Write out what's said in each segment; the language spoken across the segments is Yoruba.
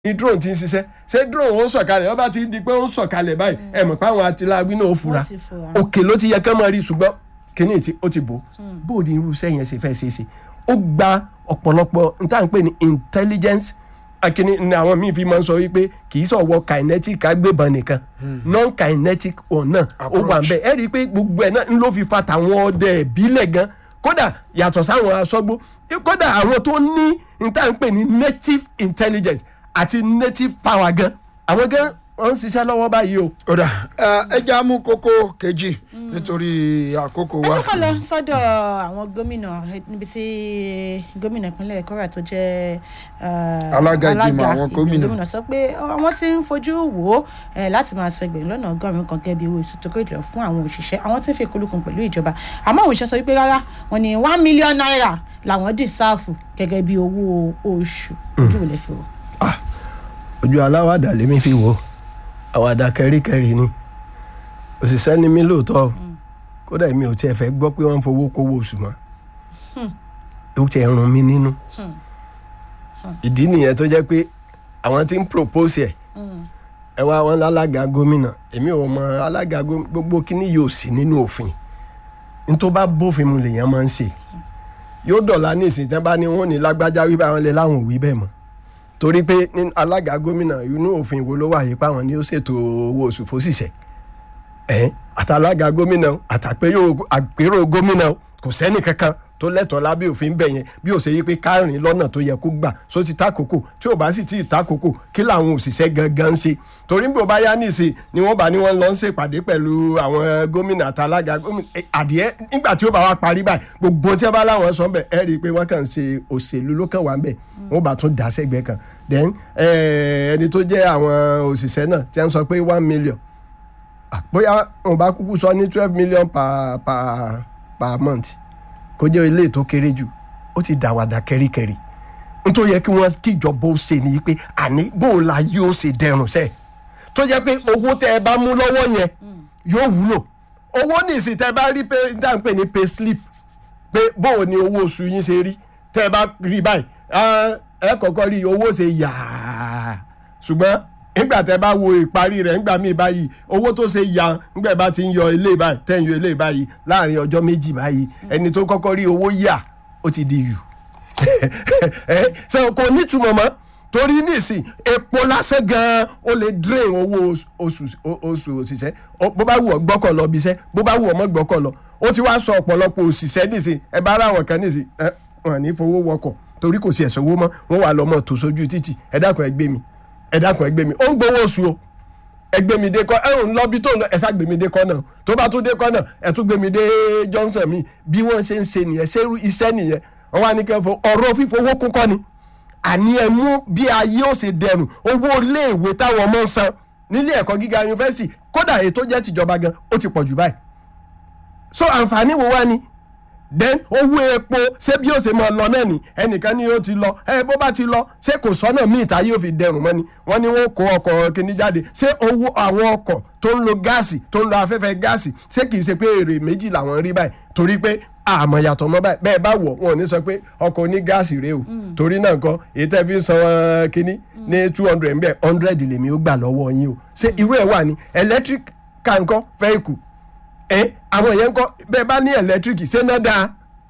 ni drone ti ń ṣiṣẹ́ ṣé drone ó ń sọ̀kalẹ̀ ọba ti di pé ó ń sọ̀kalẹ̀ báyìí ẹ mọ̀ pé àwọn atiláwí náà ó fura Wọ́n ti fura. òkè ló ti yẹ ká máa rí ṣùgbọ́n kíní tí ó ti bò bó o ní irú iṣẹ́ yẹn ṣe fẹ́ ṣe é ṣe ó gba ọ̀pọ̀lọpọ̀ n tá à ń pè ní intelligence akíní ni àwọn míì fi máa ń sọ wípé kì í sọ̀wọ́ kinetic agbébọn nìkan non kinetic ọ̀nà ó wà ń bẹ̀ ẹ rí i pé gbogbo ẹ̀ náà ń ló fi fa tàwọn ọdẹ ìbílẹ̀ gan kódà yàtọ̀ sáwọn aṣọ́gbó kódà àwọn tó ní n tá à ń pè ní native intelligence àti native power gan àwọn gan wọ́n ń ṣiṣẹ́ lọ́wọ́ báyìí o. ọ̀dà ẹ já mú kókó kejì nítorí àkókò ẹ wa. tún kọ́ lọ sọ́dọ̀ àwọn gómìnà eh, níbi tí gómìnà ìpínlẹ̀ Kwara tó jẹ́ eh, Alága ìgbìmọ̀ àwọn gómìnà. gómìnà sọ pé àwọn tí ń fojú wò ó eh, láti máa san ẹgbẹ̀rún lọ́nà ọgọ́rùn-ún kan gẹ́gẹ́ bí owó oṣù tó kéré jùlọ fún àwọn òṣìṣẹ́ àwọn tí ń fi kolókun pẹ̀lú ìjọba àmọ́ àwọn òṣìṣẹ́ sọ wípé rárá wọn ni one million naira làwọn dì sáàfù gẹ́gẹ́ bí owó oṣù ojú ò lè fi wò. ojú aláwàdà lèmi fi wò ó àwàdà kẹríkẹrí ni òṣìṣẹ́ ni mí lóòótọ́ o. kódà èmi ò tiẹ̀ fẹ́ gbọ́ pé wọ́n ń fowó kówó oṣù mọ́ ó tiẹ̀ rún mi nínú ìdí nìyẹn tó jẹ́ pé àwọn tí ń propose ẹ̀ ẹ wá wọn lálága gómìnà èmi ò mọ alága gómìnà gbogbo kíní yóò sí nínú òfin ní tó bá bófin mu lèèyàn máa ń ṣe yóò dọ̀la ní ìsìn tẹ́ bá ní wọn ò ní lágbájá wí báwọn lè láwọn ò wí bẹ́ẹ̀ mọ́ torí pé ní alága gómìnà inú òfin wo ló wà yìí páwọn ni ó ṣètò owó oṣù fóṣìṣẹ́ ẹ̀ àtàlága gómìnà àtàpérò àpérò gómìnà kò sẹ́ni kankan tó lẹ́tọ̀ọ́ lábẹ́ òfin bẹ̀ yẹn bí ó ṣe yí pé kárìn lọ́nà tó yẹ kó gbà só ti tákòókò tí ò bá sì tí ì tákòókò kí làwọn òṣìṣẹ́ gangan ń ṣe torí bí ó bá yá nìsín ni wọ́n bá ní wọ́n lọ ń ṣèpàdé pẹ̀lú àwọn gómìnà àtàlága gómìnà ẹ, adìẹ nígbà tí ó bá wá parí báyìí gbogbo tí wọ́n bá láwọn sọ bẹ́ẹ̀ ẹ rí i pé wọ́n kàn ń ṣe òṣèlú ló kàn wá ń bẹ̀ wọ́n bá tún dá sẹ́gbẹ̀ẹ́ kan then eh, ẹni tó jẹ́ àwọn òṣìṣẹ́ náà tí wọ́n sọ pé one million Ah, bóyá wọn bá kúkú sọ ní twelve million per per per month kó jẹ́ ilé tó kéré jù ó ti dàwàdà kẹ́ríkẹ́rí nítorí yẹ kí wọ́n kí ìjọba ó ṣe nìyí pé àní bóun la yóò ṣe dẹrùn sẹ́ẹ̀ tó jẹ́ pé owó tẹ́ ẹ bá mú lọ́wọ́ yẹn yóò wúlò owó nìsín tẹ́ ẹ bá rí pé dá ń pè ní pay slip pé bóun ni owó oṣù yín ṣe rí tẹ́ ẹ bá rí báyìí ah, ẹ kọ́kọ́ rí owó ṣe yàá ṣùgbọ́n nígbà tẹ́ bá wo ìparí rẹ̀ nígbà míì báyìí owó tó ṣe ya nígbà bá ti ń yọ ilé báyìí tẹ́ ń yọ ilé báyìí láàrin ọjọ́ méjì báyìí ẹni tó kọ́kọ́ rí owó yà ó ti di yù ẹ ṣe kò nítumọ̀ mọ́ torí nísìn epo lásán gan-an ó lè drain owó oṣù oṣù òṣìṣẹ́ Ó- bó bá wù ọ́ gbọ́kọ̀ lọ bí iṣẹ́ bó bá wù ọ́ mọ́ gbọ́kọ̀ lọ ó ti wá sọ ọ̀pọ̀lọpọ̀ òṣìṣẹ́ nísìn ẹ bá ara àwọn kan nísìn ẹ wọn ní fowó wọkọ̀ torí kò sí ẹ̀sán owó mọ́ wọ́n wà lọ́mọ tó sójú títì ẹ dákun ẹ gbé mi ẹ dákun ẹ gbé mi ó ń gbowó oṣù o ẹ gbé mi dé kọ́ ẹ ń lọ bí tó ń lọ ẹ sá gbé mi dé kọ́ náà tó bá tún dé kọ́ náà ẹ tún gbé mi dé Johnson mi bí wọ́n ṣe ń ṣe nìyẹn ṣé irú iṣẹ́ nìyẹn wọ́n wá ní kẹfọ́ ọ̀rọ̀ fífowó kún kọ́ ni àní ẹ mú bí ayé ó ṣe dẹrùn owó iléèwé táwọn ọmọ ń san nílé ẹ̀kọ́ gíga yunifásitì kódà èyí tó jẹ́ tìjọba gan ó ti pọ̀ jù báyìí so àǹfààní wo wá ni then owó epo ṣé bí ó ṣe máa lọ náà ni ẹnìkan ni ó ti lọ ẹ bó bá ti lọ ṣé kò sọ́nà míì tá yóò fi dẹrùn mọ́ ni wọ́n ní wọ́n kó ọkọ̀ kìíní jáde ṣé owó àwọn ọkọ̀ tó ń lo gáàsì tó ń lo afẹ́fẹ́ gáàsì ṣé kìí ṣe pé èrè méjì làwọn rí báyìí torí pé àmọ́ yàtọ̀ mọ́ báyìí bẹ́ẹ̀ bá wọ̀ wọn ò ní sọ pé ọkọ̀ ní gáàsì rèé o torí náà nǹkan èyí tẹ́ fi ń san wọn kínní ní two hundred bẹ́ẹ̀ hundred lèmi ó gbà lọ́wọ́ yín o ṣé irú ẹ̀ wà ní electric car ńkọ́ vehicle ẹ àwọn yẹn ńkọ́ bẹ́ẹ̀ bá ní electric ṣé náà dáa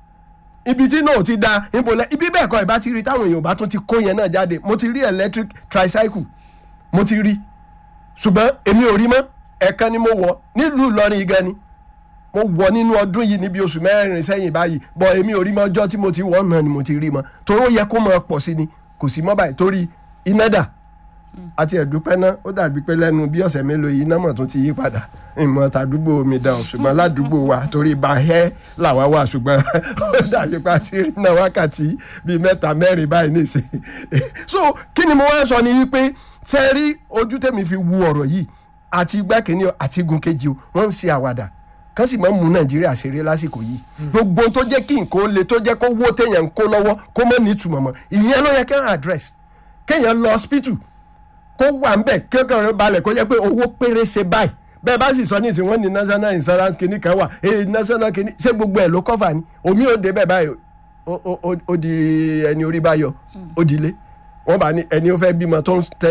ibi tí náà ti da ibo lẹ ibi bẹ́ẹ̀ kọ́ ẹ̀ bá ti rí táwọn èèyàn bá tún ti kó yẹn náà jáde mo ti rí electric tricycle mo ti rí ṣùgbọ́n èmi ò rí mọ́ ẹ̀ẹ̀kan ni mo wọ̀ nílùú Ìlọrin gan ni mo wọ̀ nínú ọdún yìí níbi oṣù mẹ́rin sẹ́yìn báyìí bọ̀ èmi ò rí mọ́ ọjọ́ tí mo ti wọ̀ náà ni mo ti rí mọ́ torí ó yẹ kó máa pọ̀ sí ni kò sí mọ́ báyìí torí iná dà àti ẹ̀dúpẹ́ náà ó dàbí pé lẹ́nu bí ọ̀sẹ̀ mélòó yìí iná mọ̀ tún ti yí padà ìmọ̀ tàdúgbò mi dàn ṣùgbọ́n ládùúgbò wa torí bá hẹ́ làwa wà ṣùgbọ́n ó dàbí pé a ti rí náà wákàtí bíi mẹ́ta mẹ́rin báyìí nìsín so kí ni mo wá sọ ni wípé ṣe rí ojú tèmi fi wu ọ̀rọ̀ yìí àti igbá kìíní o àti igun kejì o wọ́n ń ṣe àwàdà kán sì máa ń mú nàìjíríà ṣeré lásìkò yìí gbogbo tó jẹ́ kí nǹkan ó le tó jẹ́ kó wó téèyàn ń kó lọ́wọ́ kó mọ̀ ní ìtumọ̀ mọ́ ìyẹn ló yẹ kéèyàn address kéèyàn lọ hospital kó wà ń bẹ̀ kéèyàn rẹ̀ balẹ̀ kó jẹ́ pé owó péré ṣe báyìí bẹ́ẹ̀ bá sì sọ ní ìsìn wọn ní national insurance kìíní kan wà ee national kìíní ṣé gbogbo ẹ̀ ló kọ́fà ni omi ò dé bẹ́ẹ̀ báyìí ó- ó- ó- ó di ẹni orí bá yọ ó di ilé wọ́n bá ní ẹni ó fẹ́ bímọ tó ń tẹ